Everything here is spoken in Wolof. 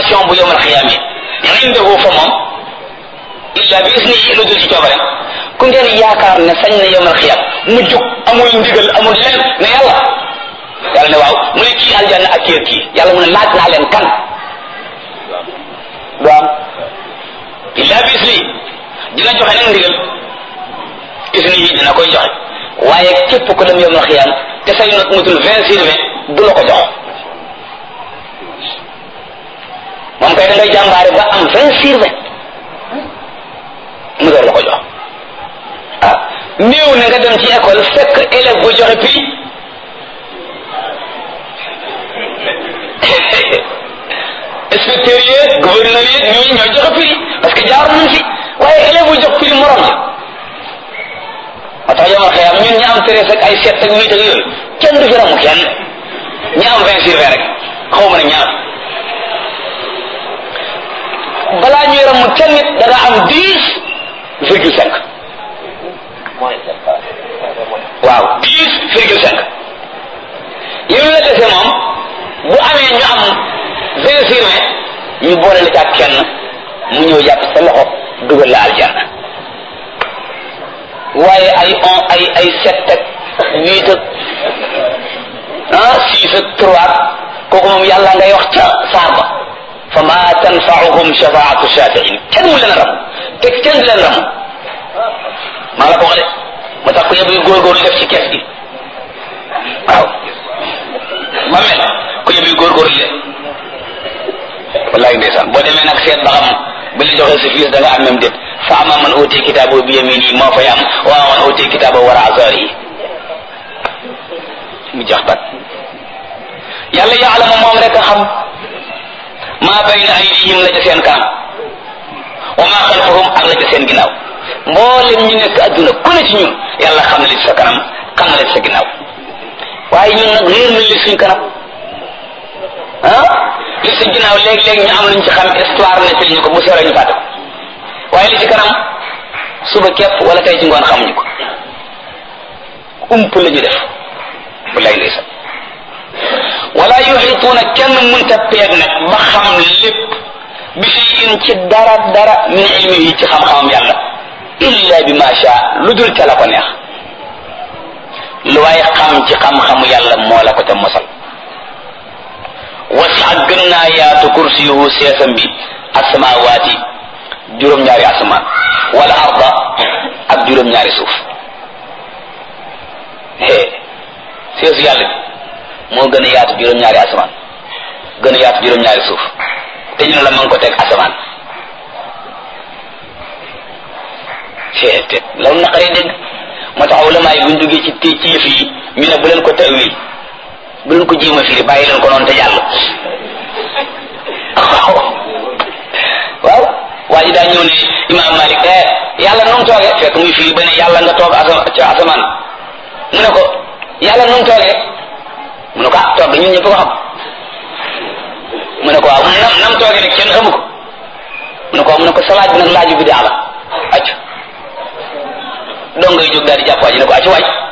direction bu yowmal xiyaam yi indahu fa moom illa bi isnihi lu dul ci coobareem ku ngeen yaakaar ne sañ na yowmal xiyaam mu jóg amul ndigal amul len ne yàlla yàlla ne waaw mu ne kii aljanna ak kii kii yàlla mu ne laaj naa leen kan du am illa bi isnihi dina joxe nag ndigal isnihi dina koy joxe waaye képp ku dem yowmal xiyaam te say not mutul vingt sur vingt du la ko jox moom kay da ngay jàmbaare ba am vingt sur vingt mu door la ko jox ah néew na nga dem ci école fekk élève bu joxe prix inspecteur yi gouverneur yi ñooñu ñooy joxe prix parce que jaar nañ fi waaye élève bu jox prix morom ja moo tax yomal xëyam ñun ñi am treize ak ay sept ak huit ak yooyu kenn du fi ramu kenn ñi am vingt sur vingt rek xaw ma ne ñaar balaa ñuy ramu kenn nit da nga am dix virgule cinq waaw dix virgule cinq yow la dese moom bu amee ñu am vingt sur vingt ñu boole la ci ak kenn mu ñëw jàpp sa loxo dugal la aljanna waaye ay on ay ay sept ak huit ak ah six ak trois kooku moom yàlla ngay wax ca saar ba fa ma tanfaauhum shafaatu shafiin kenn mu leen ram te kenn du leen ram maa la ko wax de moo tax ku yëpp yu góorgóorlu def ci kees gi waaw ma mel ku yëpp yu góorgóorlu de wallahi ndeysaan boo demee nag seet ba xam bi la joxee sa fiis da nga am même déet fa ama man uti kitaabo bi yamini moo fay am wa man uti kitaabo wara azari mu jax bat yàlla yaalamu moom rek a xam maa bayna aydihim la ca seen kanam wa maa xalfahum ak la ca seen ginnaaw mboolem ñu nekk adduna ku ne ci ñun yàlla xam na li ci sa kanam xam na li ci sa ginnaaw waaye ñun nag réer nañ li suñ kanam ah li ci ginnaaw léeg-léeg ñu am luñ ci xam histoire nettali ñu ko bu seeree ñu fàtte ko waaye li ci kanam suba képp wala tey ci ngoon xamuñu ko ump la ñu def bu lay ndeysaan wala yuxituuna kenn mënta peeg nag ba xam lépp bi shay'in ci dara dara min ilmihi ci xam-xamam yàlla illa bi ma sha lu dul ca la ko neex lu waaye xam ci xam-xamu yàlla moo la ko ca mosal wasa gën naa yaatu kursiyuhu seesam bi asamawaati juróom-ñaari asamaan wala arda ak juróom-ñaari suuf hee seesu yàlla bi moo gën a yaatu juróom-ñaari asamaan gën a yaatu juróom-ñaari suuf te ñu ne la ma ngi ko teg asamaan hee te loolu naqaree dégg moo tax ulama yi buñ duggee ci ci yëf yi ñu ne bu leen ko tawil bu leen ko jéem a firi bàyyi leen ko noonu te jàll waaw waaw waa ji daa ñëw ne imaam Malik eh yàlla nu mu toogee fekk muy firi ba ne yàlla nga toog asama ci asamaan mu ne ko yàlla nu mu toogee mu ne ko ah toog ñun ñëpp ko xam mu ne ko waaw nam nam toogee rek kenn xamu ko mu ne ko mu ne ko salaat bi nag laaju bi daa la acc dong ngay jóg daal di jàpp waa ji ne ko acc waaj